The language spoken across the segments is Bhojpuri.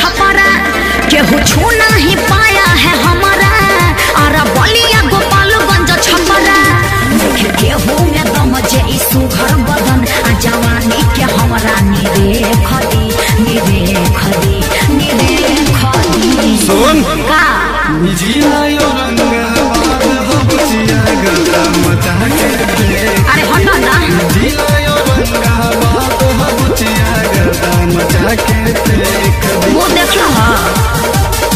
छपरा केहू छू नहीं पाया है हमारा अरे बलिया गोपालगंज छपरा देखे केहू में दम जे ई सुघर बदन आ जवानी के हमरा निरे खदी निरे खदी निरे खदी सुन का जिलायो रंगवाद हो बुचिया गला मचा के देख अरे हटो ना जिलायो रंगवाद हो बुचिया गला मचा के देख वो देख लो हाँ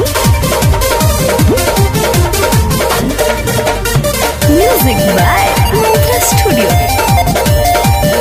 म्यूजिक बाय मंत्रा स्टूडियो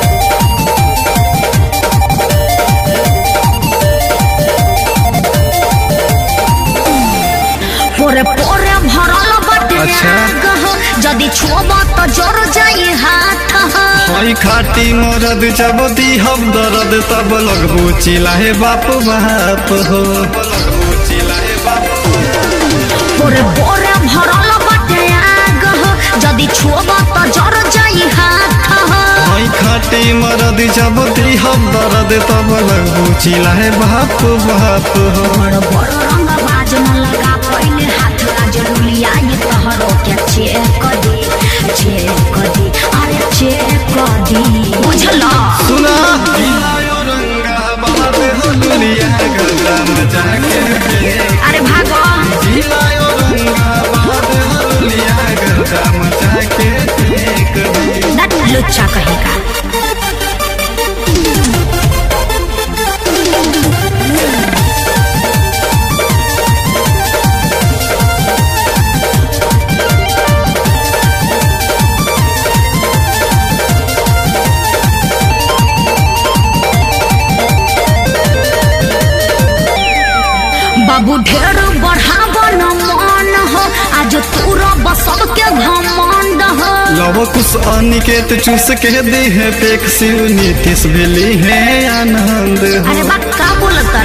पोरे पोरे भरल बाटे अच्छा। आग हो, जदि छुब तो जर जाई हाथ हो। हई खाटी मरद जब दी हम दर्द तब लगबू चिल्लाए बाप बाप हो लगबू चिल्लाए बाप पोरे पोरे भरल बाटे आग हो, जदि छुब तो जर जाई हाथ हो। हई खाटी मरद जब दी हम दर्द तब लगबू चिल्लाए बाप बाप हो बड़ बड़ रंग बाज न लगा पहले हाथ राज रुलिया ये तहरो के चेक दी चेक दी अरे चेक दी बुझला सुना जिलायो रंगवाद हो दुनिया गला मचा के देख अरे भागो जिलायो रंगवाद हो दुनिया गला मचा के देख दे नट लुच्चा कहेगा बाबू ढेर बढ़ावा न मन हो आज तूरा बसब के घमंड हो लव कुछ अनिकेत चूस के दे है पेक शिव नीतीश भेली है आनंद हो अरे बा का बोलता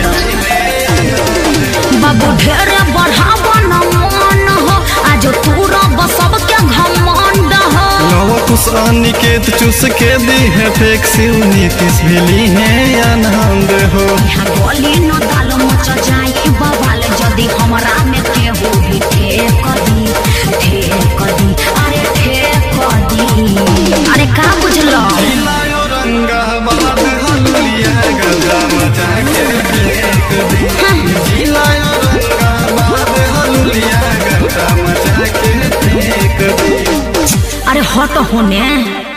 बाबू ढेर बढ़ावा न मन हो आज तूरा बसब के घमंड हो लव कुछ अनिकेत चूस के दे है पेक शिव नीतीश भेली है आनंद हो यहाँ गोली न दाल मच जाई बवाल जदि हमरा में केहू भी ठेक दी ठेक दी अरे ठेक दी अरे का बुझलो जिलायो रंगवाद हलुलिया गला मचा के देख दे जिलायो रंगवाद हलुलिया गला मचा के देख दे अरे हट होने